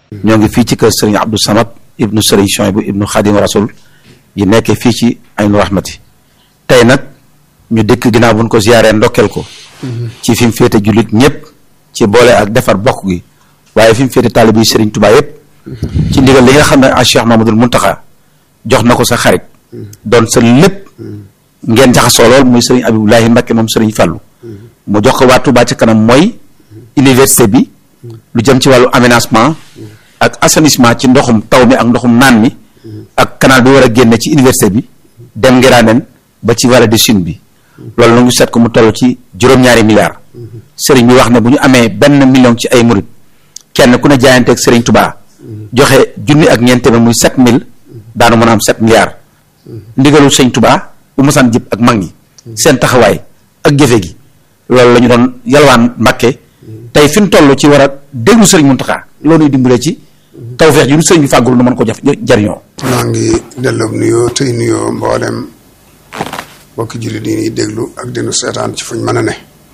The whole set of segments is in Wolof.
ñoo ngi fii ci kër sëriñ Abdou Samad ibnu sëriñ Chouaïbou ibnu Khadim Rasoul yi nekkee fii ci Aynu Rahmati tey nag ñu dëkk ginnaaw buñ ko ziyaaree ndokkeel ko ci fi mu féete jullit ñëpp ci boole ak defar bokk gi waaye fi mu féete taalib yi sëriñ Touba yëpp ci ndigal li nga xam ne a Cheikh Mamadul Muntaxa jox na ko sa xarit doon sa lépp ngeen jaxasoo lool muy sëriñ Abibulahi Mbakke moom sëriñ Fàllu mu jox ko waa Touba ci kanam mooy université bi lu jëm ci wàllu aménagement ak assainissement ci ndoxum taw mi ak ndoxum naan mi ak canal bi war a génne ci université bi dem ngiraaneen ba ci vallée du Sine bi loolu nag ñu seet ko mu toll ci juróom-ñaari milliards sëriñ bi wax ne bu ñu amee benn million ci ay murit kenn ku ne jaayanteeg sëriñ Touba joxe junni ak ñeent téeméer muy sept mille daanu mën a am sept milliards ndigalul sëriñ Touba bu mosaan jib ak mag ñi seen taxawaay ak jëfe gi loolu la ñu doon yalwaan Mbàkke tey fi mu toll ci war a déglu sëriñ Muntaxa loolu ñuy dimbale ci tawfeex ji nu sëriñ bi fàggul nu mën ko jaf jariñoo maa ngi delloo nuyoo tey nuyoo mboolem mbokki jullit yi ñuy déglu ak dinu seetaan ci fuñ mën a ne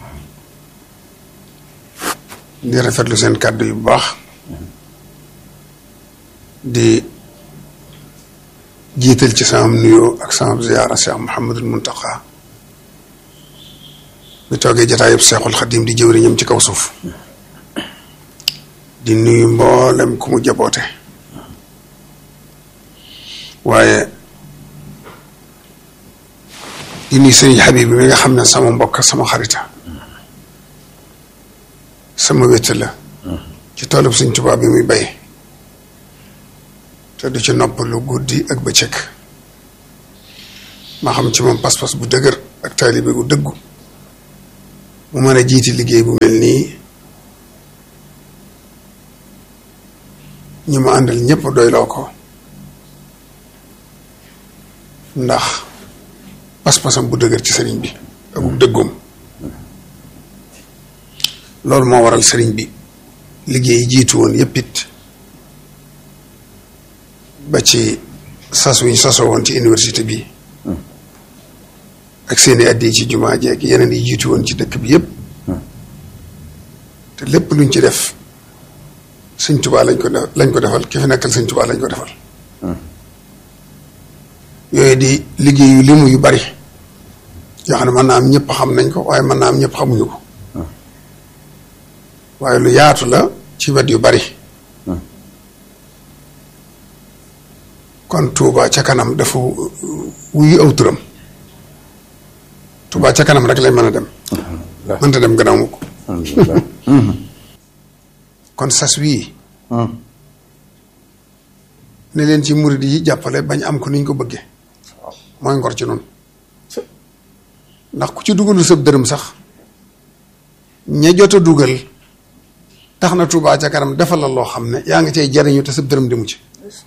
di rafetlu seen kàddu yu bu baax di jiital ci sama nuyoo ak sama ziyaara Cheikh Mouhamadul Muntaqa bi toogee jataayub Seexul Xadim di jëwriñam ci kaw suuf di nuyu mboolem ku mu jaboote waaye di nuyu sëriñ Habib bi mi nga xam ne sama mbokk sama xarita sama wétt la ci toolub Sëriñ Tuubaa bi muy bay te du ci noppalu guddi ak bëccëg ma xam ci moom pas-pas bu dëgër ak taalibe gu dëggu mu mën a jiiti liggéey bu mel nii ñi mu àndal ñëpp doyloo ko ndax pas-pasam bu dëgër ci sëriñ bi ak bu dëggoom loolu moo waral sëriñ bi liggéey yi jiitu woon yëpp it ba ci sas wi ñu sasoo woon ci université bi ak seeni addi ci jumaa jeeg yeneen yi jiitu woon ci dëkk bi yëpp te lépp luñ ci def sëñ Tuubaa lañ ko def lañ ko defal ki fi nekkal sëñ Tuubaa lañ ko defal yooyu di liggéeyu limu yu bari yoo xam ne mën naa am ñëpp xam nañ ko waaye mën naa am ñëpp xamuñu ko waaye lu yaatu la ci wet yu bari kon Touba ca kanam dafa wuyu aw turam Touba ca kanam rek lay mën a dem mënta dem gannaaw mu ko kon sas wii ne leen ci murid yi jàppale bañ am ko niñ ko bëggee mooy ngor ci noonu ndax ku ci dugalul sab dërëm sax ña jot a dugal tax na Touba ca kanam defal la loo xam ne yaa ngi cay jariñu te sab dërëm demu ci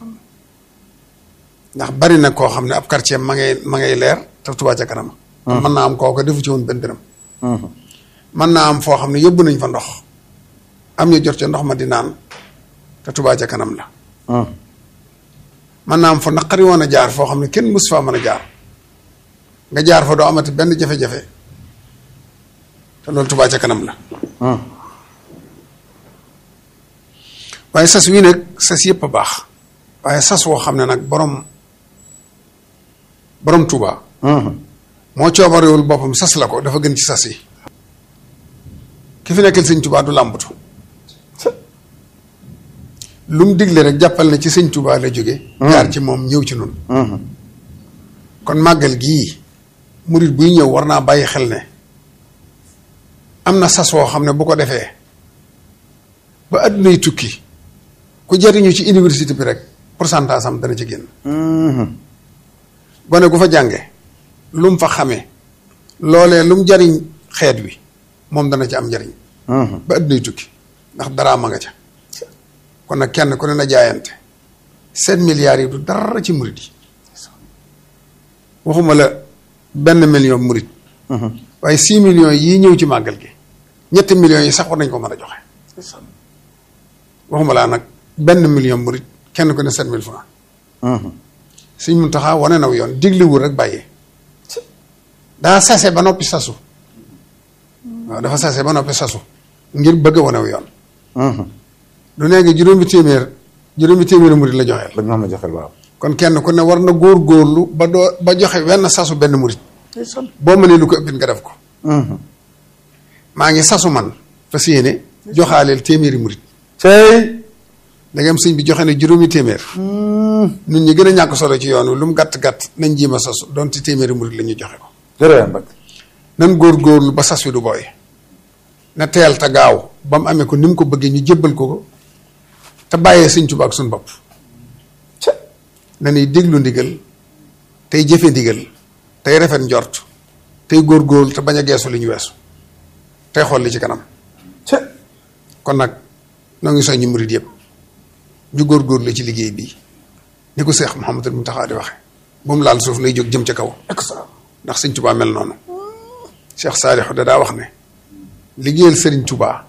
ndax bari na koo xam ne ab quartier ma ngay ma ngay leer te Touba ca kanam mën naa am kooka defu ci woon benn dërëm mën naa am foo xam ne yóbbu nañ fa ndox am ñu jot ca ndox ma di naan te Touba ca kanam la mën naa am fa naqari woon a jaar foo xam ne kenn mus faa mën a jaar nga jaar fa doo amati benn jafe-jafe te loolu Touba ca kanam la waaye sas wii nag sas yëpp a baax waaye sas woo xam ne nag borom borom Touba moo coobarewul boppam sas la ko dafa gën ci sas yi ki fi nekkal sëñ Touba du làmbatu lu mu digle rek jàppal na ci sëñ Touba la jóge jaar ci moom ñëw ci noonu kon màggal gii murit buy ñëw war naa bàyyi xel ne am na sas woo xam ne bu ko defee ba addunay tukki ku jariñu ci université bi rek pourcentage am dana ci génn gone gu fa jànge lu mu fa xamee loolee lu mu jariñ xeet wi moom dana ci am njariñ ba addunay tukki ndax daraa ma nga ca kon nag kenn ku ne na jaayante sept milliards yi du dara ci murit yi waxuma la benn million murit waaye six millions yii ñëw ci màggal gi ñetti millions yi sax war nañ ko mën a joxe waxuma laa nag benn million murit kenn ku ne sept mille francs Sëñ Muntaxa wane naw yoon digliwul rek bàyyee daa sase ba noppi sasu waaw dafa sase ba noppi sasu ngir bëgg a wanew yoon du nee nga juróomi téeméer juróomi téeméeri murit la joxeel ba ñu ma joxeel waaw kon kenn ku ne war na góor-góorlu ba doo ba joxe wenn sasu benn murit boo mënee lu ko ëppit nga def ko maa ngi sasu man fas yéene joxaaleel téeméeri murit tey ndegam sëñ bi joxe ne juróomi téeméer nun ñi gën a ñàkk solo ci yoon wi lu mu gàtt-gàtt nañ jéem a sasu donte téeméeri murit la ñu joxe ko jërëjëf Mbacke nan góor-góorlu ba sas wi du booy na teel te gaaw ba mu amee ko ni mu ko bëggee ñu jébbal ko ko te bàyyee sëñ Tuubaa ak suñ bopp nanuy déglu ndigal tey jëfe ndigal tey rafet njort tey góor-góorlu te bañ a geesu li ñu weesu tey xool li ci kanam kon nag noo ngi soññi murit yëpp ñu góor-góorlu ci liggéey bii ni ko Seex Muhammadul Muntaxaa di waxe bu mu laal suuf lay jóg jëm ca kaw ndax sëñ Tuubaa mel noonu Cheikh Saalixu da daa wax ne liggéeyal sëriñ Tuubaa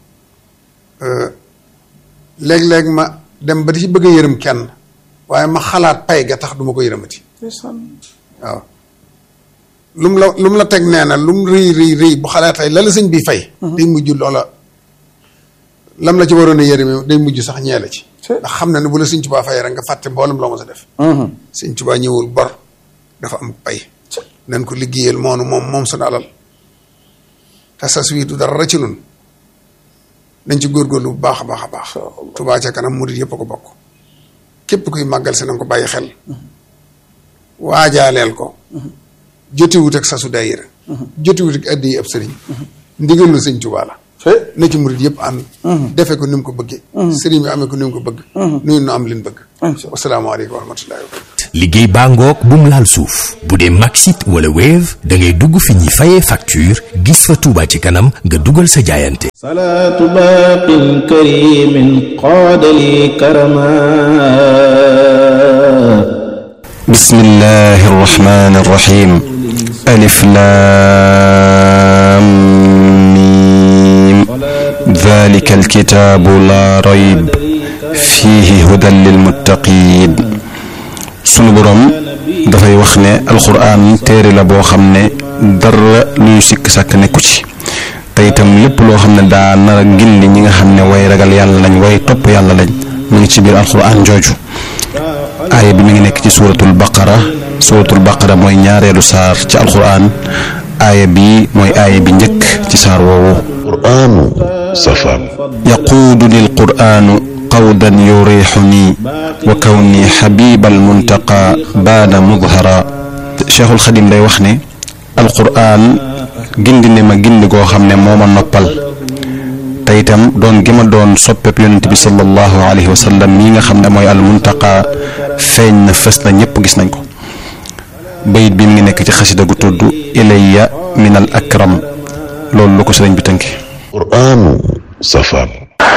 léeg-léeg ma dem ba di ci bëgg a yërëm kenn waaye ma xalaat pay ga tax duma ko yërëmati waaw lu mu la lu mu la teg nee na lu mu rëy rëy rëy bu xalaatay la la sëñ bi fay day mujj loola lam la ci waroon a yërëme day mujj sax ñee la ci ndax xam na ne bu la sëñ Tuubaa fay rek nga fàtte mboolem loo ma sa def sëñ Tuubaa ñëwul bor dafa am pay nañ ko liggéeyal moonu moom moom suñu alal te sas wii du dara ci nun nañ ci góorgóorlu bu baax a baax a baax Tuubaa ca kanam murit yëpp a ko bokk képp kuy màggal si na ko bàyyi xel waajaaleel ko jotiwut ak sasu daayira jotiwut ak addi yi ab sëriñ ndigal lu sëñ Tuubaa la na ci murit yëpp ànd defe ko ni mu ko bëggee sëriñ bi amee ko ni mu ko bëgg nuyu nu am liñ bëgg wasalaamaaleykum wa rahmatullahi wa barakatu liggéey baa ngoog bu mu laal suuf bu dee Maxit wala Wave da ngay dugg fi ñuy fayee facture gis fa Touba ci kanam nga dugal sa jaayante salaatu baaqin karimin qaadali karama bismillahi arrahmani arrahim alif lam mim dhalika alkitabu la rayb fihi hudan lilmuttaqin sunu boroom dafay wax ne alxuraan téere la boo xam ne dara luy sikk sàkk nekku ci te itam lépp loo xam ne daa nar a gindi ñi nga xam ne way ragal yàlla lañ way topp yàlla lañ mu ngi ci biir alxuraan jooju aaya bi mi ngi nekk ci suuratul baqara suuratul baqara mooy ñaareelu saar ci alxuraan aaya bi mooy aaya bi njëkk ci saar woowu qur'aanu safar yaquudu lil quraanu qawdan yurixuni wa kawni xabibal muntaqa baada mudhara cheikhul xadim day wax ne alquraan gindi ne ma gindi goo xam ne moo ma noppal te itam doon gi ma doon soppeb yonent bi sallallahu alayhi wa sallam mii nga xam ne mooy al muntaqa feeñ na fës na ñëpp gis nañ ko bayit bi mi ngi nekk ci xasida gu tudd ilayya min al akram loolu lu ko sëriñ bi tënke qur'aanu safar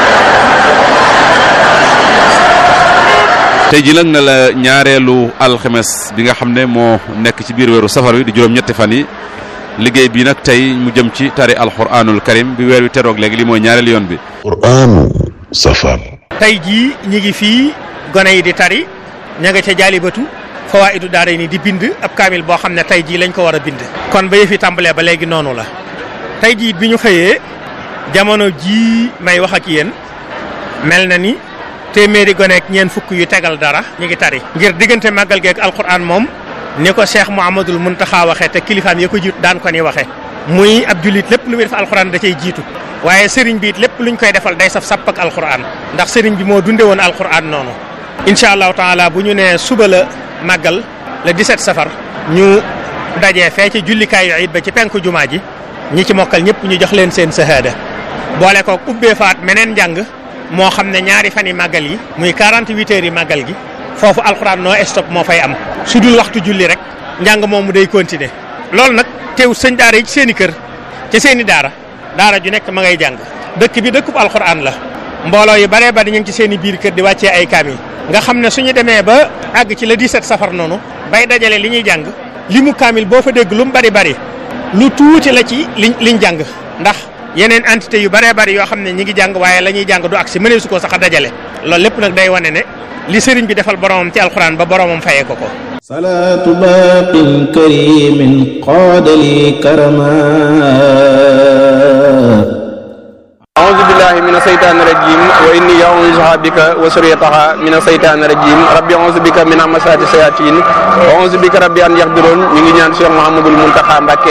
tey ji nag na la ñaareelu alxemes bi nga xam ne moo nekk ci biir weeru safar wi di juróom-ñetti fan yi liggéey bi nag tey mu jëm ci tari alxuraanul karim bi weer wi teroog léegi li mooy ñaareelu yoon bi qur'aanu safar tey jii ñi ngi fii gone yi di tari ña nga ca jaalibatu fawaa'idu daara ni di bind ab kaamil boo xam ne tey jii lañ ko war a bind kon ba yëf yi tàmbalee ba léegi noonu la tey jii bi ñu xëyee jamono jii may wax ak yéen mel na ni téeméeri goneek ñeen fukk yu tegal dara ñu ngi tari ngir diggante màggal geek alquran moom ni ko cheikh mouhamadul muntaxa waxee te kilifaam ya ko jiitu daan ko ni waxe muy ab julit lépp lu muy def alquran da cay jiitu waaye sëriñ bi it lépp luñ koy defal day saf sàpp ak alquran ndax sëriñ bi moo dunde woon alquran noonu incha allahu taala bu ñu nee suba la màggal le 17 safar ñu dajee fee ci jullikaayu it ba ci penku jumaa ji ñi ci mokkal ñëpp ñu jox leen seen sahaada boole ko ubbee faat meneen njàng moo xam ne ñaari fan yi màggal yi muy 48 heures yi màggal gi foofu alxuraan noo stop moo fay am su dul waxtu julli rek njàng moomu day continuer loolu nag teew sëñ daara yi ci seen i kër ci seen i daara daara ju nekk ma ngay jàng dëkk bi dëkkub alxuraan la mbooloo yu baree bari ñu ngi ci seen i biir kër di wàccee ay kaamil nga xam ne suñu demee ba àgg ci le 17 safar noonu bay dajale li ñuy jàng li mu kaamil boo fa dégg lu mu bari bari lu tuuti la ci liñ liñ jàng ndax yeneen entité yu bëree bëri yoo xam ne ñi ngi jàng waaye la ñuy jàng du ak si mënee su ko sax a dajale loolu lépp nag day wane ne li sëriñ bi defal boromam ci alxuraan ba boromam fayee ko ko salaatu baaqin karimin qaadali karama أعوذ بالله من الشيطان الرجيم وإني أعوذها بك وسريتها من الشيطان الرجيم ربي أعوذ بك من همسات الشياطين وأعوذ بك ربي أن يحضرون ñu ngi ñaan Cheikh Mouhamadul Mountakha Mbacké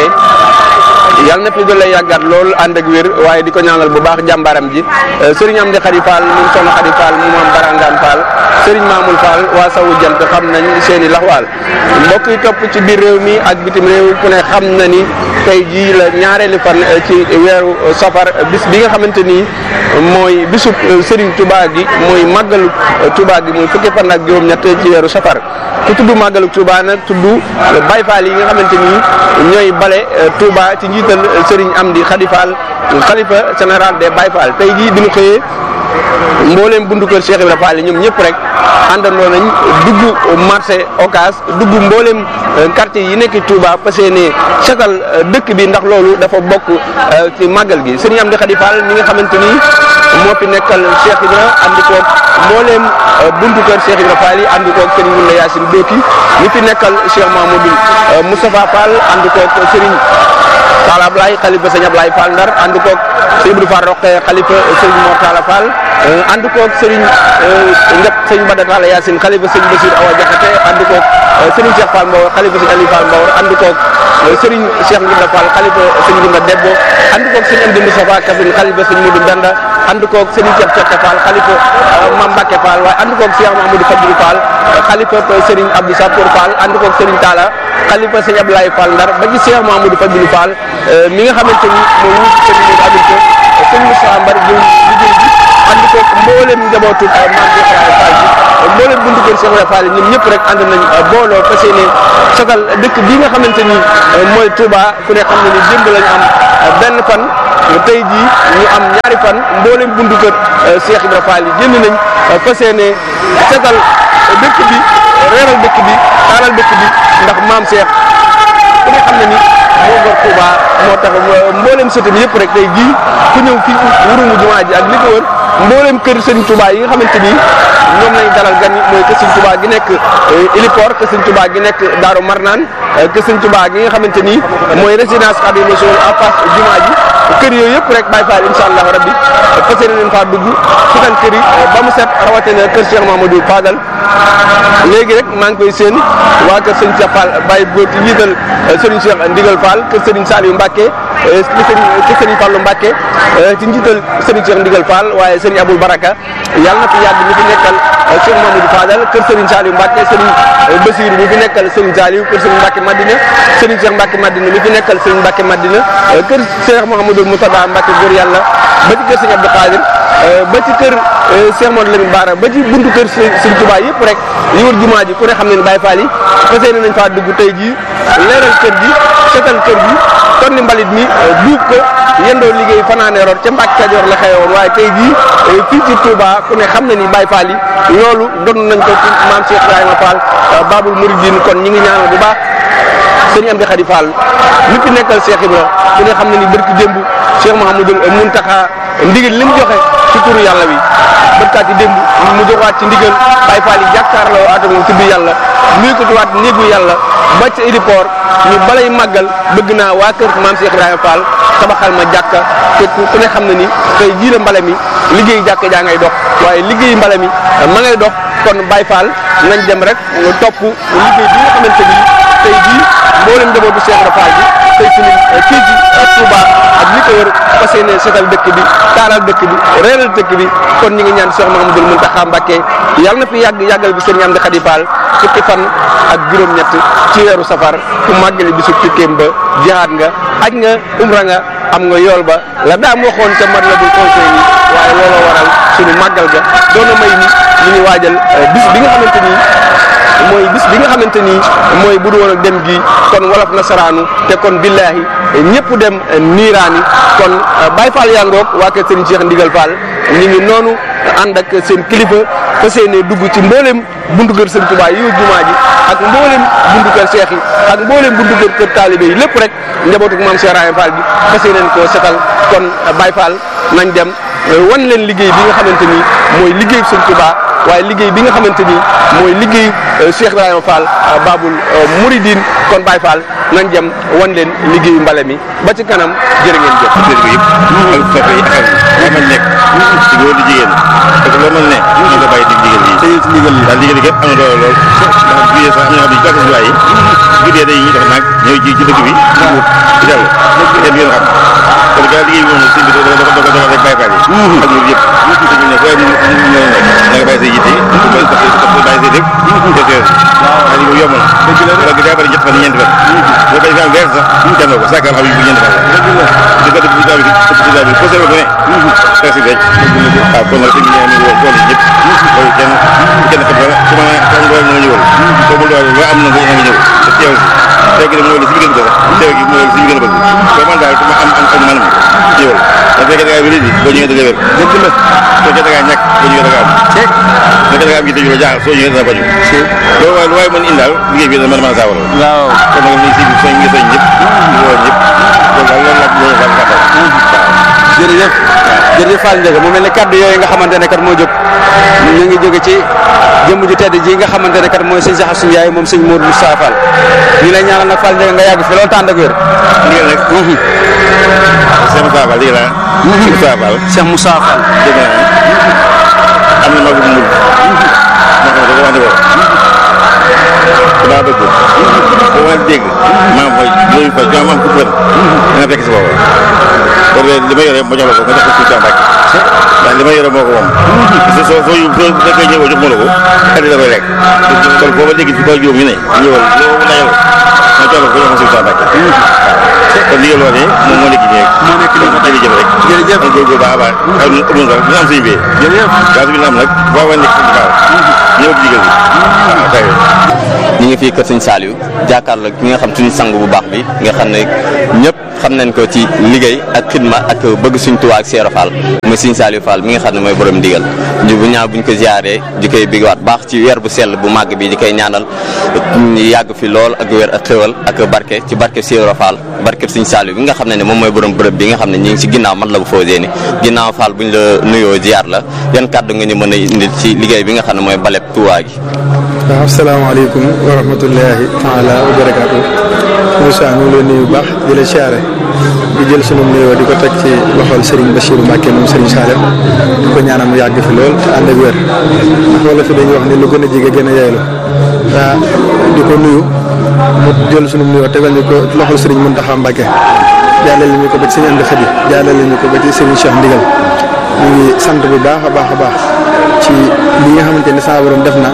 yàlla na fi gën a yàggaat lool ànd ak wér waaye di ko ñaanal bu baax jàmbaram ji sëriñ Amdi Khady Fall moom soxna Khady Fall mu moom Barangaan Fall sëriñ Mamoul Fall waa sawu jant xam nañ seeni laxwaal mbokk yi topp ci biir réew mi ak bitim réew ku ne xam na ni tey jii la ñaareeli fan ci weeru safar bis bi nga xamante ni mooy bisub sëriñ Touba gi mooy màggalu Touba gi mooy fukki fan ak juróom-ñett ci weeru safar ku tudd màggalu Touba nag tudd Baye Fall yi nga xamante ni ñooy bale Touba ci njiital Serigne Amdi Khady Fall xalifa général des Baye Fall tey jii bi ñu xëyee mbooleem bundu kër Cheikh Ibrahima Fall ñoom ñëpp rek àndandoo nañ dugg marché Ocass dugg mbooleem quartier yi nekk Touba fas yéene setal dëkk bi ndax loolu dafa bokk ci màggal gi Serigne Amdi Khady Fall mi nga xamante ni moo fi nekkal Cheikh Ibrahima ànd koog mbooleem buntu kër Cheikh Ibrahima Fall yi ànd koog Serigne Wula Yacine Doki ñi fi nekkal Cheikh Mamadou Moustapha Fall ànd koog Serigne Talla Ablaye xalifa sëñ Ablaye Fall Ndar ànd koog sëñ Ibou Fall Roqe xalifa sëñ Mor Talla Fall ànd koog sëriñ Ndep sëñ Bada Talla Yacine xalifa sëñ Basir Awa Jaxate ànd koog sëriñ Cheikh Fall Mbawar xalifa sëñ Aliou Fall Mbawar ànd koog sëriñ Cheikh Ndimba Fall xalifa sëñ Ndimba Debbo ànd koog sëñ Amdi Moustapha Kassine xalifa sëñ Modou Benda ànd koog sëriñ Cheikh Cokka Fall xalifa Mame Mbacke Fall waaye ànd koog Cheikh Mahamadou Fadilou Fall xalifa sëriñ Abdou Sapour Fall ànd koog sëriñ Talla xalifa sëñ Ablaye Fall Ndar ba ci Cheikh Mahamadou Fadilou Fall mi nga xamante ni moo wuutu sëñ Modou Abdou Ko sëñ Moussa Mbar jël liggéey bi ànd koog mboolem njabootu Mame Cheikh Ibrahima Fall bi mboolem buntu kër Cheikh Ibrahima Fall yi ñoom ñëpp rek ànd nañ booloo fas yéene sotal dëkk bi nga xamante ni mooy Touba ku ne xam ne ni démb lañu am benn fan tey jii ñu am ñaari fan mboolem buntu kër Cheikh Ibrahima Fall yi génn nañ fas yéene setal dëkk bi reeral dëkk bi taaral dëkk bi ndax maam Cheikh ku ne xam ne ni moo gor Touba moo tax mboolem sëtam yëpp rek tey jii ku ñëw fii wurumu jumaa ji ak li ko wër mboolem kër Sëriñ Touba yi nga xamante ni ñoom lañ dalal gan yi mooy kër Sëriñ Touba gi nekk Ilipor kër Sëriñ Touba gi nekk Daaru Marnaan kër Sëriñ Touba gi nga xamante ni mooy résidence Khadimou Rassoul en face jumaa ji kër yooyu yëpp rek Baye Fall incha allah rabbi fas yéene leen faa dugg sutal kër yi ba mu set rawatina kër Cheikh Mamadou Fadal léegi rek maa ngi koy seen waa kër Sëriñ Cheikh Fall Baye Góor ci njiital Sëriñ Cheikh Ndigal Fall kër Sëriñ Saliou Mbacke kër Sëriñ Fallou Mbacke ci njiital Sëriñ Cheikh Ndigal Fall waaye Sëriñ Aboul Baraka yàlla na fi yàgg mi fi nekkal Cheikh Mamadou Fadal kër Sëriñ Saliou Mbacke Sëriñ Basir mi fi nekkal Sëriñ Saliou kër Sëriñ Mbacke Madina Sëriñ Cheikh Mbacke Madina mi fi nekkal Sëriñ Mbacke Madina kër Cheikh Mouhamadou Moutada Mbacke góor yàlla ba ci kër Sëriñ Abdou Khadir ba ci kër Cheikh Modou Lamine Bara ba ci buntu kër Sëriñ Touba yëpp rek yi wër jumaa ji ku ne xam ne ne Baye Fall yi fas yéene nañ faa dugg tey jii leeral kër gi setal kër gi kon ni mbalit mi duub ko yendoo liggéey fanaane root ca Mbàkke Kajoor la xewoon waaye tey jii fii ci Touba ku ne xam na ni Baye Fall yi loolu doon nañ ko ci maam Cheikh Ibrahima Fall Babul Mouridine kon ñi ngi ñaanal bu baax sëñ Amdi Khady Fall mi fi nekkal Cheikh Ibra ku ne xam na ni bërki démb Cheikh Mouhamadul Mountakha ndigal li mu joxe ci turu yàlla wi bërkaat yi démb mu joxaat ci ndigal Baye Fall yi jàkkaarloo atamo tudd yàlla nuyu ko tuwaat néegu yàlla ba ca aéroport ñu balay màggal bëgg naa waa kër maam Cheikh Ibrahima Fall tabaxal ma jàkka te ku ne xam na ni tey jii la mbale mi liggéey jàkka jaa ngay dox waaye liggéey mbale mi ma ngay dox kon Baye Fall nañ dem rek topp liggéey bi nga xamante ni tey jii mboolem njabootu Cheikh Ibrahima Fall bi tey ci kii ji Touba ak li ko wër fas yéene setal dëkk bi taaral dëkk bi reeral dëkk bi kon ñi ngi ñaan Cheikh Mouhamadoul Mountakha Mbacké yàlla na fi yàgg yàggal bi Serigne Amdi Khady Fall fukki fan ak juróom-ñett ci weeru safar ku màggale bisu tukkeem ba jihaad nga aj nga umra nga am nga yool ba la daam waxoon ca mat la bul conseil yi waaye looloo waral suñu màggal ga doona may ni ñu ngi waajal bis bi nga xamante ni mooy bis bi nga xamante ni mooy bu du woon ak dem gi kon wolof nasaraanu te kon billaahi ñëpp dem niiraani kon Baye Fall yaa ngoog waa kër Serigne Cheikh Ndigal Fall ñu ngi noonu ànd ak seen kilifa fas yéene dugg ci mboolem buntu kër Serigne Touba yi jumaa ji ak mboolem buntu kër Cheikh yi ak mboolem buntu kër kër taalibe yi lépp rek njabootu maam Cheikh Rahim Fall bi fas yéene koo setal kon Baye Fall nañ dem wan leen liggéey bi nga xamante ni mooy liggéey Serigne Touba waaye liggéey bi nga xamante ni mooy liggéey Cheikh Ibrahima Fall Babul Mouridine kon Baye Fall nañ dem wan leen liggéeyu mbale mi ba ci kanam jërë ngeen jëf. daa mën nekk ci góor di jigéen parce que loo mën ne ñu ko bàyyi dig digal yi ci ndigal li daal digal yi képp am na doole lool ndax jugee sax am na ñoo xam ne ci bàyyi guddee dañuy def nag ñëw ci ci dëkk bi ci dell kenn du ngeen xam kon gaa liggéey bi moom sëñ bi dafa dafa dafa dafa rek bàyyi faal yi ak ñun yëpp sëñ bi ne fooy mu mu mën a nekk na nga bàyyi say yitte bàyyi say lépp te teew waaye li yomb na loolu daa bëri ñett fan ñeenti fan boo koy am weer sax dem na ko sàkkal xam yi bu ñeenti fan la di ko def ci daa bi ci daa bi posé ba ne presque denc waaw kon nag sëñ bi nee na woo tool yi ñëpp loolu kenn kenn xam dara ku mën a am doole na nga ñëwal boobu doole loo am na nga ñëw te teew si teew gi nag mooy li si bi gën a bëgg teew gi mooy li si bi gën a bëgg soo man daal ku ma am am am man ñëwal da fekkee da ngaa wéri di boo ñëwee da nga wér dëgg la fekkee da ngaa ñàkk boo ñëwee da nga am fekkee da nga am yitte ju la jaaxal soo ñëwee dana faju loolu waaye lu waaye mën indaal liggéey bi dana mën a mën a saawara waaw kon nag ni si bi soñ ngi soñ ñëpp di woo ñëpp loolu daal loolu la loolu la gàttal jërëjëf jërëjëf Fall Ndiaga mu mel ne kaddu yooyu nga xamante ne kat moo jóg ñu ngi jóge ci jëmm ju tedd ji nga xamante ne kat mooy sëñ Saxar suñu yaay moom sëñ Modou Moustapha Fall ñu lay ñaanal nag Fall Ndiaga nga yàgg fi loolu tànd ak wér ndigal nag Cheikh Moussa Fall dégg naa Cheikh Moussa Fall Cheikh Moussa Fall dégg naa am na magu mul moo xam ne dafa wante ko daa bëgg boo ma dégg maam fa loolu fa ñoom am ku bën da nga fekk si boobu kon li ma yore ma jox la ko nga jox ko suñu Mbàkke ndax li ma yore moo ko moom soo soo soo soo fekkee ñëwoo jox ma la ko xel da koy lekk kon boo ma dégg si ba juróom ñu ne ñëwal loo layal ma jox la ko jox ko suñu Mbàkke kon liggéey loolu moom moo nekk nii rek moo nekk nii jërëjëf rek jërëjëf kon góorgóorlu baax a baax xam ne amul dara dina am suñu bee jërëjëf gaa su bi am nag boo wa nekk suñu baax ñëw ci digal bi waaw tawee ñu ngi fii kër sëñ Saliou jàkkaarloo ki nga xam suñu sang bu baax bi nga xam ne ñëpp xam nañ ko ci liggéey ak xidma ak bëgg suñ Tuubaa ak Seero Fall mooy sëñ Saliou Fall mi nga xam ne mooy borom ndigal ñu bu ñaaw buñ ko ziaree di koy bigwaat baax ci weer bu sell bu màgg bi di koy ñaanal yàgg fi lool ak weer ak xéwal ak barke ci barke Seero Fall barke sëñ Saliou bi nga xam ne ne moom mooy borom bërëb bi nga xam ne ñi ngi ci ginnaaw man la bu fausee ni ginnaaw Fall buñ la nuyoo ziar la yan kàddu nga ñu mën a indil ci liggéey bi nga xam ne mooy baleb Tuubaa gi waaw asalaamaaleykum wa rahmatullahi taala wa barakaatu Moussa ñu ngi lay nuyu bu baax di la siyaare di jël sunu nuyoo di ko teg ci loxol Serigne Bachirou Mbacke moom Serigne Salem di ko ñaanal mu yàgg fi lool te ànd ak wér ndax wala fi dañuy wax ne lu gën a jege gën a yeylu waa di ko nuyu mu jël sunu nuyoo tegal ñu ko loxol Serigne Mountakha Mbacke jàllale ñu ko ba ci Serigne Amdi Khady jàllale ñu ko ba ci Serigne Cheikh Ndigal ñu ngi sant bu baax a baax a baax ci li nga xamante ne saa borom def na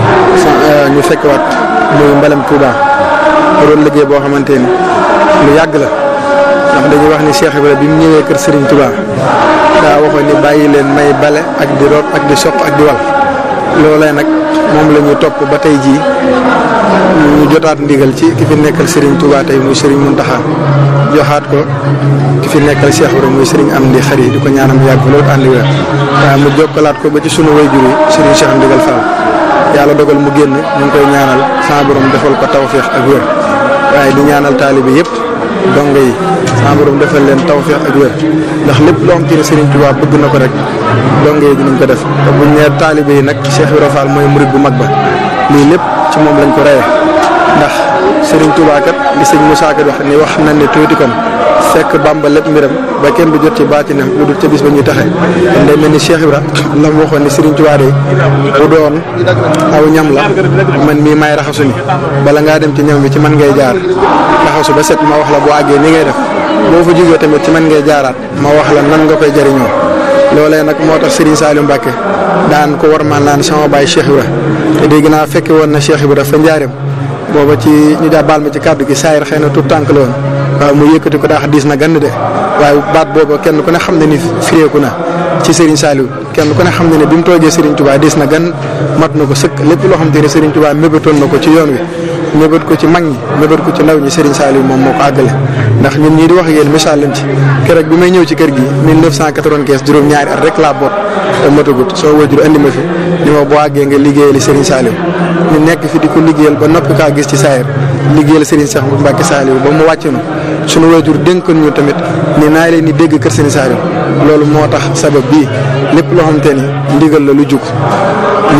ñu fekkwaat muy mbalam Touba mu doon liggéey boo xamante ni lu yàgg la ndax dañuy wax ni Cheikh Ibrahima bi mu ñëwee kër Serigne Touba daa waxoon ni bàyyi leen may bale ak di root ak di soq ak di wal loolee nag moom la ñu topp ba tey jii ñu jotaat ndigal ci ki fi nekkal Serigne Touba tey muy Serigne Mountakha joxaat ko ki fi nekkal Cheikh Ibrahima muy Serigne Amdi Khady di ko ñaanam yàgg loolu ànd wér waaye mu jokkalaat ko ba ci sunu wayjur yi Serigne Cheikh Ndigal Fall yàlla dogal mu génn ñu ngi koy ñaanal sama borom defal ko tawféex ak wér waaye di ñaanal taalibe yëpp dongo yi sama borom defal leen tawféex ak wér ndax lépp loo xam te ne Serigne Touba bëgg na ko rek dongo yi dinañ ko def te buñ nee taalibe yi nag Cheikh Ibrahima Fall mooy murid bu mag ba lii lépp ci moom lañ ko reyee ndax Serigne Touba kat li sëñ Moussa kat wax ni wax nañ ne tuuti kon fekk Bamba lépp mbiram ba kenn du jot ci baatinam lu dul ca bis ba ñuy taxe kon day mel ni Cheikh Ibra la mu waxoon ni Serigne Touba de bu doon aw ñam la man mii may raxasu ni bala ngaa dem ci ñam bi ci man ngay jaar raxasu ba set ma wax la boo àggee ni ngay def boo fa jógee tamit ci man ngay jaaraat ma wax la nan nga koy jariñoo loolee nag moo tax Serigne Saliou Mbacke daan ko war maan naan sama baay Cheikh Ibra te dégg naa fekke woon na Cheikh Ibra fa njaareem booba ci ñu daa baal ma ci kàddu gi saayir xëy na tout tànk la woon waaw mu yëkkati ko daax diis na gann de waaye baat booba kenn ku ne xam ne ni fireeku na ci Serigne Saliou kenn ku ne xam ne ne bi mu toogee Serigne Touba diis na gan mat na ko sëkk lépp loo xam te ne Serigne Touba mébétoon na ko ci yoon wi mébét ko ci mag ñi mébét ko ci ndaw ñi Serigne Saliou moom moo ko àggale ndax ñun ñii di wax ak yéen misaal lañ ci keroog bi may ñëw ci kër gi 1995 juróom-ñaari at rek laa boot te matagut soo wajur andi ma fi ni ma boo àggee nga liggéeyali Serigne Saliou ñu nekk fi di ko liggéeyal ba noppi kaa gis ci saayir liggéeyal Serigne Cheikh Mbacke Saliou ba mu wàcc nu sunu wajur dénkoon ñu tamit ni naa leen di dégg kër Serigne Saliou loolu moo tax sabab bii lépp loo xamante ni ndigal la lu jug ñu jug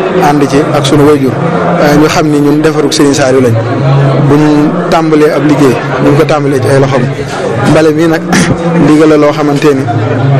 ànd ci ak sunu wayjur waaye ñu xam ni ñun defarug Serigne Saliou lañ buñ tàmbalee ab liggéey ñu ngi ko tàmbalee ci ay loxoom mbale mii nag ndigal la loo xamante ni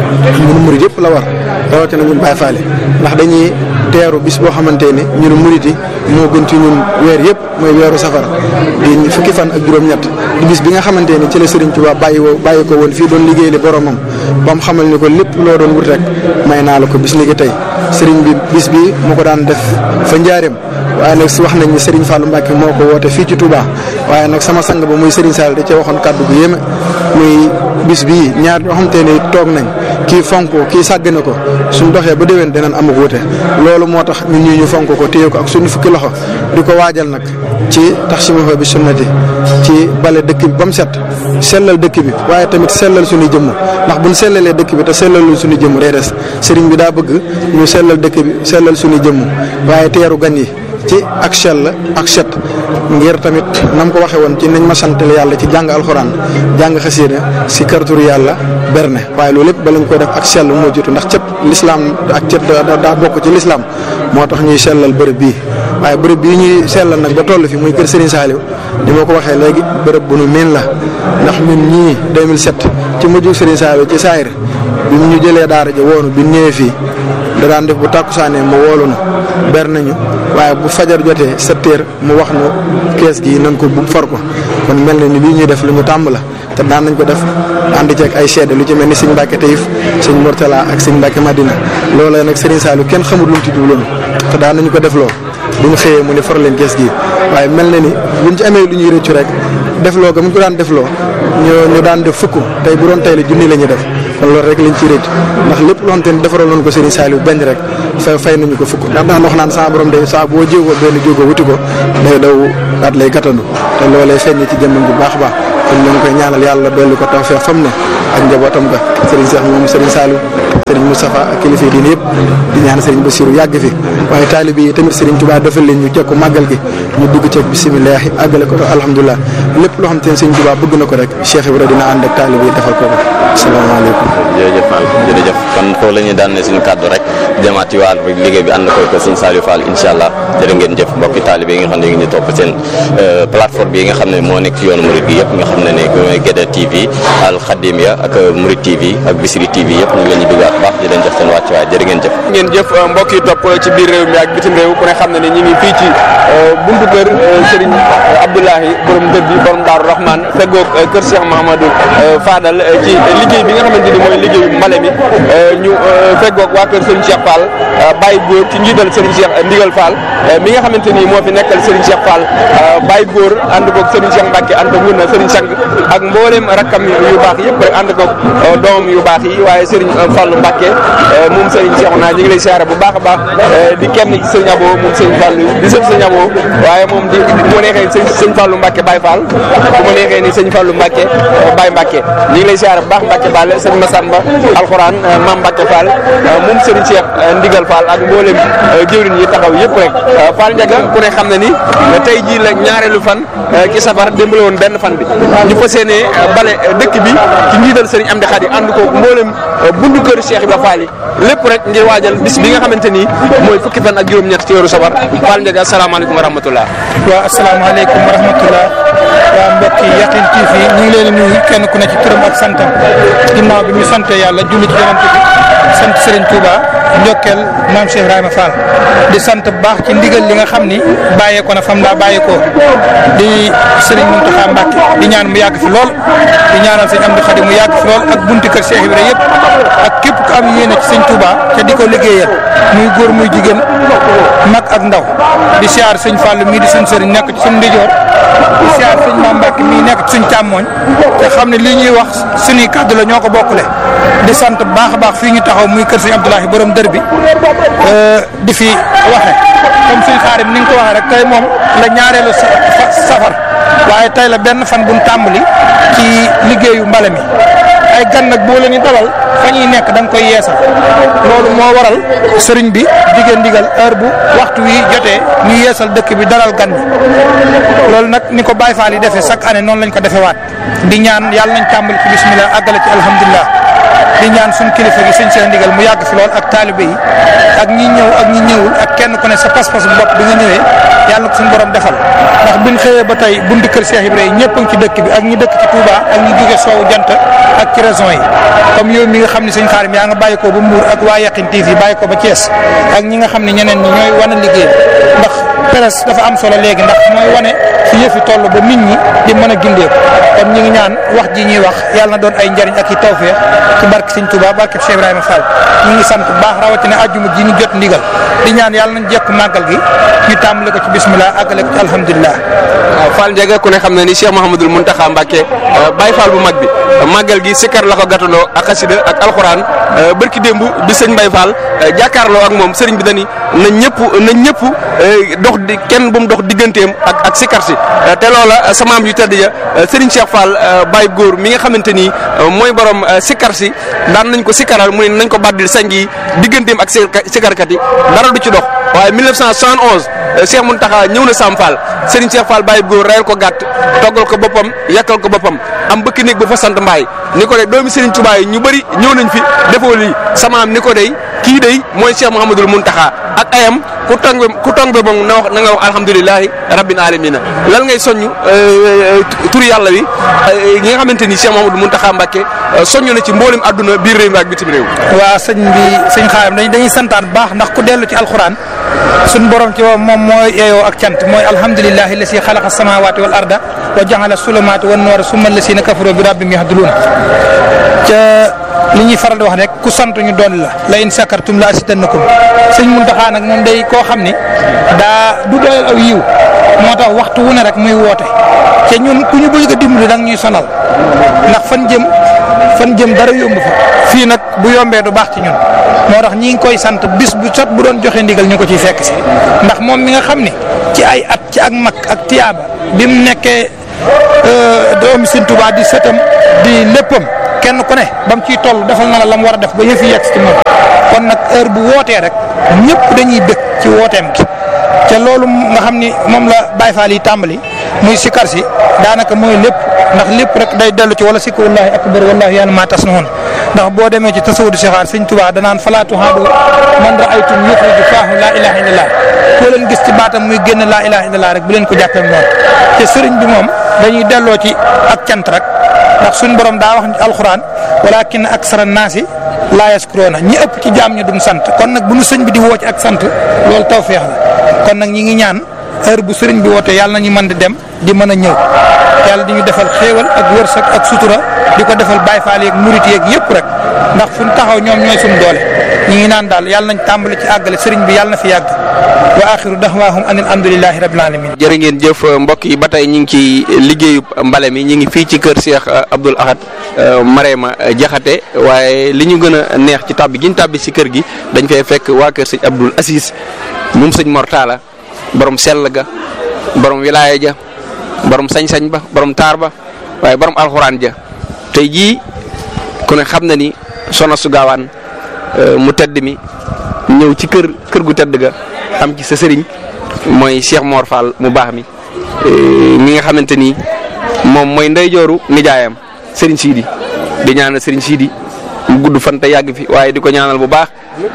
ñun murid yëpp la war rawatina ñun Baye Fall ndax dañuy teeru bis boo xamante ni ñun murid yi moo gën ci ñun weer yëpp mooy weeru safara di fukki fan ak juróom-ñett di bis bi nga xamante ni ci la Serigne Touba bàyyi woo bàyyi ko woon fii doon liggéey li boromam ba mu xamal ni ko lépp loo doon wut rek may naa la ko bis ni ki tey Serigne bi bis bi mu ko daan def fa njaareem waaye nag si wax nañ ni Serigne Fallou Mbacke moo ko woote fii ci Touba waaye nag sama sang ba muy Serigne Sall da cee waxoon kàddu gu yéeme muy bis bii ñaar ñoo xamante ni toog nañ kii fonk ko kii sàgg na ko suñ doxee ba déwén dinañ amuk wute loolu moo tax ñun ñii ñu fonk ko téye ko ak suñu fukki loxo di ko waajal nag ci tax si ma bi sunnati ci bale dëkk bi ba mu set sellal dëkk bi waaye tamit sellal suñu jëmm ndax buñ sellalee dëkk bi te sellalul suñu jëmm day des sëriñ bi daa bëgg ñu sellal dëkk bi sellal suñu jëmm waaye teeru gan yi ci ak sell ak set ngir tamit nam ko waxee woon ci nañ ma santal yàlla ci jàng alxuraan jàng xasiida si kartur yàlla berne waaye loolu lépp ba lañ koy def ak sell moo jiitu ndax cet lislaam ak cet daa bokk ci lislaam moo tax ñuy sellal bërëb bii waaye bërëb bii ñuy sellal nag ba toll fi muy kër Serigne Saliou ni ma ko waxee léegi bërëb bu nu miin la ndax ñun ñii 2007 ci mujj Serigne Saliou ci saayir bi mu ñu jëlee daara ja woonu bi ñëwee fii da daan def bu tàkkusaanee mu woolu na ber nañu waaye bu fajar jotee sept heures mu wax nu kees gi nan ko bu for ko kon mel na ni lii ñuy def lu ñu tàmm la te daan nañ ko def ànd ceeg ay seede lu ci mel ni sëñ Mbacke Taïf sëñ Mourtala ak sëñ Mbacke Madina loolee nag Serigne Saliou kenn xamul lu mu ci jubloon te daan nañu ko def loo bu ñu xëyee mu ne for leen kees gi waaye mel na ni buñ ci amee lu ñuy rëccu rek defloo ga mu ko daan defloo ñu ñu daan def fukk tey bu doon tey la junni la ñuy def kon loolu rek lañ ci rëcc ndax lépp loo xamante ni defaraloon ko Serigne Saliou benn rek fay fay nañu ko fukk ndax daan wax naan saa borom day saa boo jéegoo benn jéegoo wuti ko day daw daat lay gàttandu te loolee feeñ ci jëmmam bu baax a baax kon ñu ngi koy ñaanal yàlla dolli ko tawfeex fam ne ak njabootam ga Serigne Cheikh moom Serigne Saliou Serigne Moustapha ak kilifa yi diine yëpp di ñaan Serigne Bassirou yàgg fi waaye taalibe yi tamit Serigne Touba defal leen ñu jekku màggal gi ñu dugg ceeg bisimilah àggale ko alhamdulilah lépp loo xam te ne Serigne Touba bëgg na ko rek Cheikh Ibra dina ànd ak taalibe yi defal ko ko asalaamaaleykum jërëjëf Fall jërëjëf kon foofu la ñuy daan ne suñu kàddu rek jamaat ci wàll bi liggéey bi ànd koy ko sëñ Saliou Fall incha allah jërë ngeen jëf mbokki taalibe yi nga xam ne ñu ngi topp seen plateforme bi nga xam ne moo nekk ci yoonu Mouride gi yëpp nga xam ne ne mooy Guédé TV Al Khadimia ak Mouride TV ak Bisri TV yëpp ñu ngi leen di duggaat baax di leen jox seen wàcc waay jërë ngeen jëf ngeen jëf mbokk yi topp ci biir réew mi ak bitim réew ku ne xam ne ne ñi ngi fii ci buntu kër Serigne Abdoulahi borom dër bi borom Daaru Rahman feggoog kër Cheikh Mahamadou Fadal ci liggéey bi nga xamante ni mooy liggéeyu mbale mi ñu feggoog waa kër Serigne Cheikh Fall Baye Góor ci njiital Serigne Cheikh Ndigal Fall mi nga xamante ni moo fi nekkal Serigne Cheikh Fall Baye Góor ànd koog Serigne Cheikh Mbacke ànd koog wuna Serigne Sang ak mboolem rakkam yu baax yëpp rek ànd koog doomam yu baax yi waaye Serigne Fallou Mbacke moom Serigne Cheikh naa ñu ngi lay siyaare bu baax a baax di kenn ci Serigne Abo moom Serigne Fallou di sëf Serigne Abo waaye moom di bu ma neexee Serigne Fallou Mbacke Baye Fall bu ma neexee ni Serigne Fallou Mbacke Baye Mbacke ñu ngi lay siyaare bu baax Mbacke Ball Serigne Massamba Alxuraan Mame Mbacke Fall moom Serigne Cheikh Ndigal Fall ak mboolem jëwriñ yi taxaw yëpp rek Fall Ndiaga ku ne xam na ni tey jii la ñaareelu fan ci safar démb la woon benn fan bi ñu fas yéene bale dëkk bi ci njiital Serigne Amdi Khady ànd ko mboolem bundu kër Cheikh Ibra Fall yi lépp rek ngir waajal bis bi nga xamante ni mooy fukki fan ak juróom-ñett ci weeru safar Fall Ndiaga asalaamaaleykum wa rahmatullah waaw asalaamaaleykum wa rahmatullah waa mbokki Yaqin TV ñu ngi leen di nuyu kenn ku ne ci turam ak santam ginnaaw bi ñu sante yàlla julli ci yonent bi sant Serigne Touba njokkeel maam Cheikh Ibrahima Fall di sant bu baax ci ndigal li nga xam ni bàyyeekoo na fam daa bàyyeekoo di Serigne Mountakha Mbacké di ñaan mu yàgg fi lool di ñaanal sëñ Amdi Khady mu yàgg fi lool ak bunti kër Cheikh Ibrahima yëpp ak képp ku am yéene ci sëñ Touba te di ko liggéeyal muy góor muy jigéen mag ak ndaw di siyaar sëñ Fall mii di suñ sëriñ nekk ci suñ ndijoor di siyaar sëñ Maam Mbàkke mii nekk ci suñ càmmooñ te xam ne lii ñuy wax suñuy kàddu la ñoo ko bokkule di sant bu baax a baax fii ñu taxaw muy kër sëñ Abdoulahi borom dër bi di fi waxe comme suñ xaarim ni nga ko waxee rek tey moom la ñaareelu safar waaye tey la benn fan buñ tàmbali ci liggéeyu mbale mi ay gan nag boo leen di dalal fa ñuy nekk da nga koy yeesal loolu moo waral sëriñ bi digee ndigal heure bu waxtu wi jotee ñu yeesal dëkk bi dalal gan bi loolu nag ni ko Baye Fall yi defee chaque année noonu lañ ko defee waat di ñaan yàlla nañ tàmbali ci bismillah àggale ci alhamdulilah di ñaan suñ kilifa gi sëñ Cheikh ndigal mu yàgg fi lool ak taalibe yi ak ñi ñëw ak ñi ñëwul ak kenn ku ne sa pas-pas bopp bi nga ñëwee yàlla na ko suñu borom defal ndax biñ xëyee ba tey buntu kër Cheikh Ibrahima ñëpp a ngi ci dëkk bi ak ñi dëkk ci Touba ak ñi jóge soowu jant ak ci région yi comme yow mi nga xam ne sëñ Xaarim yaa nga bàyyi ko ba Mbour ak waa Yaqin TV bàyyi ko ba Thiès ak ñi nga xam ne ñeneen ñi ñooy wane liggéey ndax presse dafa am solo léegi ndax mooy wane fi yëfi toll ba nit ñi di mën a gindeeku kon ñi ngi ñaan wax ji ñuy wax yàlla na doon ay njariñ ak i tawfeex ci barke sëñ Touba barke Cheikh Ibrahima Fall ñu ngi sant bu baax rawatina àjjuma ji ñu jot ndigal di ñaan yàlla nañ jekku màggal gi ñu tàmbale ko ci bismillah àggale ko ci alhamdulilah waaw Fall Ndiaga ku ne xam na ni Cheikh Mouhamadul Mountakha Mbacké Baye Fall bu mag bi màggal gi sikkar la ko gàttandoo ak xasida ak alxuraan bërki démb bi sëñ Baye Fall jàkkaarloo ak moom sëriñ bi dani na ñëpp na ñëpp dox di kenn bu mu dox digganteem ak ak sikkar si te loola sa maam yu tedd ja sëriñ Cheikh Fall Baye góor mi nga xamante ni mooy borom sikkar si daan nañ ko sikkaral mu ne nañ ko baddil sañ gi digganteem ak sikkarkat yi dara du ci dox waaye 1971 Cheikh Mountakha ñëw na Sam Fall Serigne Cheikh Fall Baye góor reyal ko gàtt toggal ko boppam yàkkal ko boppam am bëkk néeg ba fa sant mbaay ni ko de doomi Serigne Touba yi ñu bëri ñëw nañ fi defoo lii samaam ni ko dey kii dey mooy Cheikh Mouhamadul Mountakha ak ayam ku tong ku tong be moom na wax na nga wax alhamdulilahi rabbil alamina lan ngay soññ turu yàlla wi ñi nga xamante ni Cheikh Mouhamadul Mountakha Mbacké soññ na ci mboolem àdduna biir réew mi ak bitim réew waa sëñ bi sëñ xaaram dañ dañuy santaan baax ndax ku dellu ci alxuraan suñ borom ci moom mooy yeeyoo ak cant mooy alhamdulilahi la si xalaqa samawati wal arda wa jaxala sulumaati wan noora summa la si na kafaro bi rabbim yahduluun ca li ñuy faral di wax rek ku sant ñu doon la la in sakartum la asidannakum sëñ Muntaxa nag moom day koo xam ni daa du doyal aw yiw moo tax waxtu wu ne rek muy woote te ñun ku ñu bëgg a dimbali da ñuy sonal ndax fan jëm fan jëm dara yomb fa fii nag bu yombee du baax ci ñun moo tax ñi ngi koy sant bis bu sot bu doon joxe ndigal ñu ko ciy fekk si ndax moom mi nga xam ni ci ay at ci ak mag ak tiyaaba bi mu nekkee doomi Sëñ Tuubaa di sëtam di léppam kenn ku ne ba mu ciy toll defal na la la mu war a def ba yëf yi yegg ci moom kon nag heure bu wootee rek ñëpp dañuy bëgg ci wooteem gi te loolu nga xam ni moom la Baye Fall yi tàmbali muy sikar si daanaka mooy lépp ndax lépp rek day dellu ci wala sikku wallahi akbar wallahi yàlla maa tas na woon ndax boo demee ci tasawudu sixaar sëñ Tuubaa danaan falaatu haadu man raaytum yuxriju faahu laa ilaha illallah koo leen gis ci baatam muy génn laa ilaha illallah rek bu leen ko jàppee noonu te sëriñ bi moom dañuy delloo ci ak cant rek ndax suñ borom daa wax alxuraan walakin aksara naasi laa yaskuroona ñi ëpp ci jaam ñi duñ sant kon nag bu nu sëñ bi di woo ci ak sant loolu tawféex la kon nag ñi ngi ñaan heure bu sëriñ bi woote yàlla nañu mën di dem di mën a ñëw yàlla di ñu defal xéewal ak wërsëg ak sutura di ko defal Baay Faal yeeg murit yeeg yëpp rek ndax fu ñu taxaw ñoom ñooy suñu doole ñi ngi naan daal yàlla nañ tàmbali ci àggale sëriñ bi yàlla na fi yàgg wa axiru daxwaahum an alhamdulilahi rabbil alamin jërë ngeen jëf mbokk yi ba tey ñu ngi ci liggéeyu mbale mi ñu ngi fii ci kër Cheikh Abdoul Ahad Marema Jaxate waaye li ñu gën a neex ci tàbbi gi ñu tàbbi si kër gi dañ fay fekk waa kër sëñ Abdoul Aziz moom sëñ Mortala borom sell ga borom wilaaya ja borom sañ-sañ ba borom taar ba waaye borom alxuraan ja tey jii ku ne xam na ni Soxna su Gaawaan mu tedd mi ñëw ci kër kër gu tedd ga am ci sa sëriñ mooy Cheikh Mor Fall mu baax mi mi nga xamante ni moom mooy ndeyjooru nijaayam sëriñ Sidi di ñaanal sëriñ Sidi mu gudd fan te yàgg fi waaye di ko ñaanal bu baax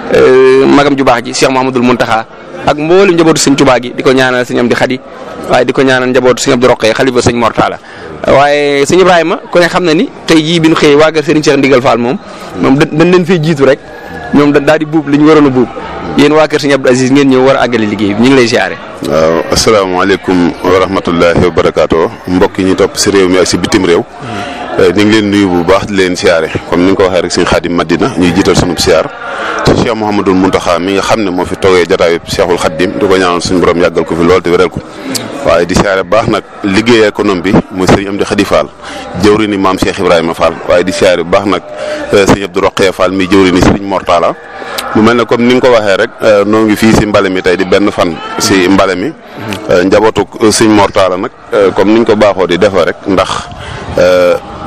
magam ju baax ji Cheikh Mouhamadul Mountakha ak mboolem njabootu sëñ Tuubaa gi di ko ñaanal sëñ Amdi Xadi waaye di ko ñaanal njabootu sëñ Abdu Roqee xalifa sëñ Mortala waaye sëñ Ibrahima ku ne xam na ni tey jii bi ñu xëyee waa kër Serigne Cheikh Ndigal Fall moom moom dañ leen fee jiitu rek ñoom daal di buub li ñu waroon a buub yéen waa kër Serigne Abdou Aziz ngeen ñëw war a àggale liggéey bi ñu ngi lay siyaare. waaw asalaamaaleykum wa rahmatullahi wa barakaatu mbokk yi ñu topp si réew mi ak si bitim réew. ñu ngi leen nuyu bu baax di leen siyaare comme ni nga ko waxee rek sëñ Xaadim Madina ñuy jiital sunub siyaar te Cheikh Mouhamadul Mountakha mi nga xam ne moo fi toogee jotaayu Cheikhul Xaadim di ko ñaanal suñu borom yàggal ko fi lool te wéral ko waaye di siyaare baax nag liggéey économie bi muy sëriñ Amdi Xadi Fall jëwri ni maam Cheikh Ibrahima Fall waaye di siyaare bu baax nag sëñ Abdou Roqee Fall mi jëwri ni sëriñ Mortala mu mel ne comme ni nga ko waxee rek noo ngi fii si mbale mi tey di benn fan si mbale mi njabootu sëñ Mortala nag comme ni ñu ko baaxoo di defee rek ndax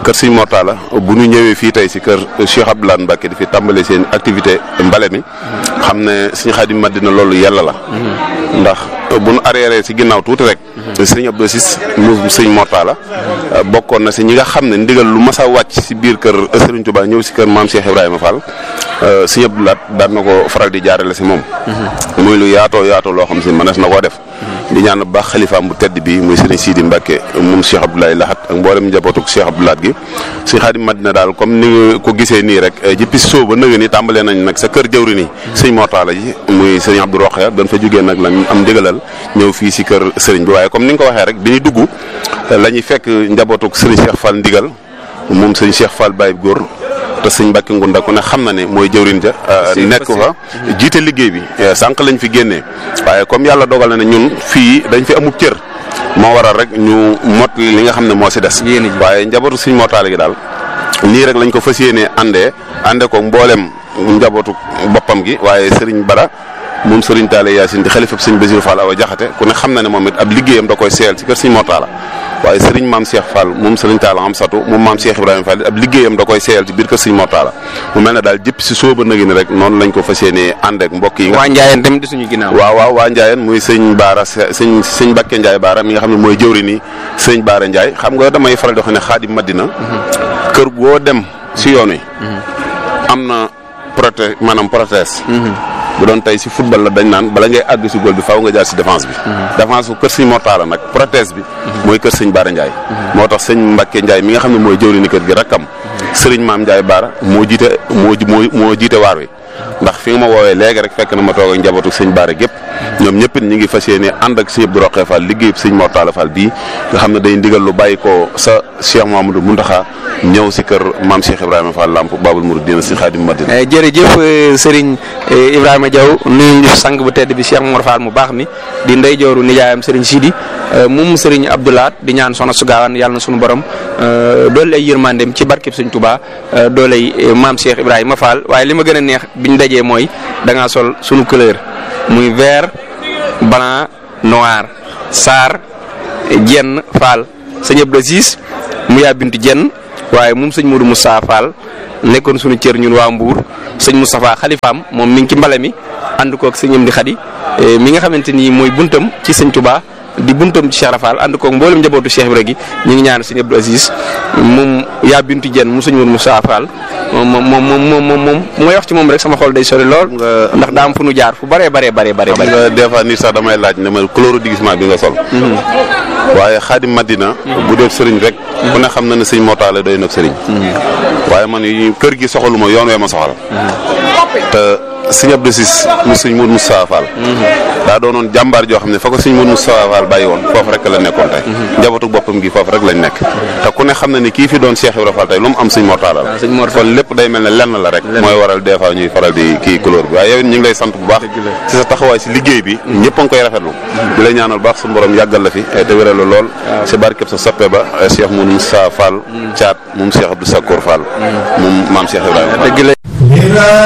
kër Sëñ Mortala bu ñu ñëwee fii tey si kër Cheikh Abdoulaye Mbacke di fi tàmbale seen activité mbale mi xam ne Sëñ Xaadim Madina loolu yàlla la ndax bu nu arrière si ginnaaw tuuti rek sëñ Abdou Sis mu sëñ Mortala bokkoon na si ñi nga xam ne ndigal lu mas a wàcc si biir kër Serigne Touba ñëw si kër maam Cheikh Ibrahima Fall sëñ Abdou Lahat daan na ko faral di jaarale si moom muy lu yaatoo yaatoo loo xam si mënees na koo def di ñaan bu baax xalifaam bu tedd bi muy Serigne Sidi Mbacke moom Cheikh Abdoulaye Lahat ak mboolem njabootuk Cheikh Abdou Lahat gi sëñ Xaadim Madina daal comme ni nga ko gisee nii rek jëppi soo ba nëga ni tàmbalee nañ nag sa kër jëwri nii sëñ Mortala ji muy sëñ Abdou Rokhaya dañ fa jógee nag lañ am ndigalal ñëw fii si kër sëriñ bi waaye comme ni nga ko waxee rek bi ñuy dugg la ñuy fekk njabootuk sëriñ Cheikh Fall ndigal moom sëñ Cheikh Fall Baye góor te sëñ Mbacke Ngunda ku ne xam na ne mooy jëwriñ ja nekk fa jiite liggéey bi sànq lañ fi génnee waaye comme yàlla dogal na ne ñun fii dañ fi amub cër moo waral rek ñu mot li nga xam ne moo si des waaye njabootu sëñ Mortala gi daal nii rek lañ ko fas yéenee àndee ànde ko mboolem njabootu boppam gi waaye sëriñ Bara moom sëriñ Talla Yacine di xalifab sëñ Basiru Fall awa jaxate ku ne xam na ne moom it ab liggéeyam da koy seel ci kër sëñ Mortala waaye sëriñ maam Cheikh Fall moom sëriñ Talla am satu moom maam Cheikh Ibrahima Fall ab liggéeyam da koy seel ci biir kër sëñ Mortala mu mel ne daal jëpp si sóoba nagi ni rek noonu lañ ko fas yéenee ànd ak mbokk yi nga waa Njaayeen tamit di suñu ginnaaw waaw waaw waa Njaayeen muy sëñ Baara sëñ sëñ Bakke Njaay Baara mi nga xam ne mooy jëwri ni sëñ Baara Njaay xam nga damay faral di wax ne Xaadim Madina kër goo dem si yoon wi am na proté maanaam protège bu doon tey si football la dañ naan bala ngay àgg si góol bi faaw nga jaar si défense bi défense bu kër sëñ Mortala nag protège bi mooy kër sëñ Baara Ndiaye moo tax sëñ Mbacke Ndiaye mi nga xam ne mooy jëwri ni kër gi rakkam sëriñ maam Ndiaye Baara moo jiite moo moo moo jiite waar wi ndax fi nga ma woowee léegi rek fekk na ma toog ak njabootu sëñ Baara gépp ñoom ñëpp it ñi ngi fas yéene ànd ak sëñ Abdou Rokhaya Fall liggéey sëñ Mortala Fall bii nga xam ne day ndigal lu bàyyi ko sa Cheikh Mamadou Mountakha ñëw si kër maam Cheikh Ibrahima Fall Lamp Babul Mouridina si Xaadim Madina jërëjëf Serigne Ibrahima Diaw nuyu ñu sang bu tedd bi Cheikh Mor Fall mu baax mi di ndey jooru nijaayam Serigne Sidi moom Serigne Abdou Lahat di ñaan soxna su gaawaan yàlla na suñu borom doole ay yërmandeem ci barkeb Sëñ Touba doole ay maam Cheikh Ibrahima Fall waaye li ma gën a neex biñ dajee mooy da ngaa sol sunu couleur muy vert blanc noir saar jenn Fall sëñ Abdou Aziz mu yaa bintu jenn waaye moom sëñ Modou Moussa Fall nekkoon suñu cër ñun waa Mbour sëñ Moustapha xalifaam moom mi ngi ci mbale mi ànd koog sëñ Amdi Xadi mi nga xamante ni mooy buntam ci sëñ Touba di buntam ci Cheikh Rafal ànd koog mboolem njabootu Cheikh Ibra gi ñu ngi ñaan sëñ Abdou Aziz moom yaa bintu jenn mu sëñ Modou Moussa Fall moom moom moom moom moom moom mooy wax ci moom rek sama xol day sori lool ndax daa am fu nu jaar fu bëree bëree bëree bëri xam nga des fois nit sax damay laaj ne ma couleur déguisement bi nga sol waaye Xaadim Madina bu def sëriñ rek ku ne xam na ne sëñ Mortala doy nag sëriñ waaye man yi kër gi soxaluma yoon wee ma soxal te sëñ Abdou Sis mu sëñ Mourou Moustapha Fall daa doonoon jàmbaar joo xam ne fa ko sëñ Mourou Moustapha Fall bàyyi woon foofu rek la nekkoon tey njabootu boppam gi foofu rek lañ nekk te ku ne xam na ne kii fi doon Cheikh Ibrahima Fall tey lu mu am sëñ Mortala la kon lépp day mel ne lenn la rek mooy waral des fois ñuy faral di kii couleur bi waaye yow ñu ngi lay sant bu baax ci sa taxawaay si liggéey bi ñëpp a ngi koy rafetlu di lay ñaanal baax suñu borom yàggal la fi te wéral la lool si barkeb sa soppe ba Cheikh Mourou Moustapha Fall caat moom Cheikh Abdou Sakour Fall moom maam Cheikh Ibrahima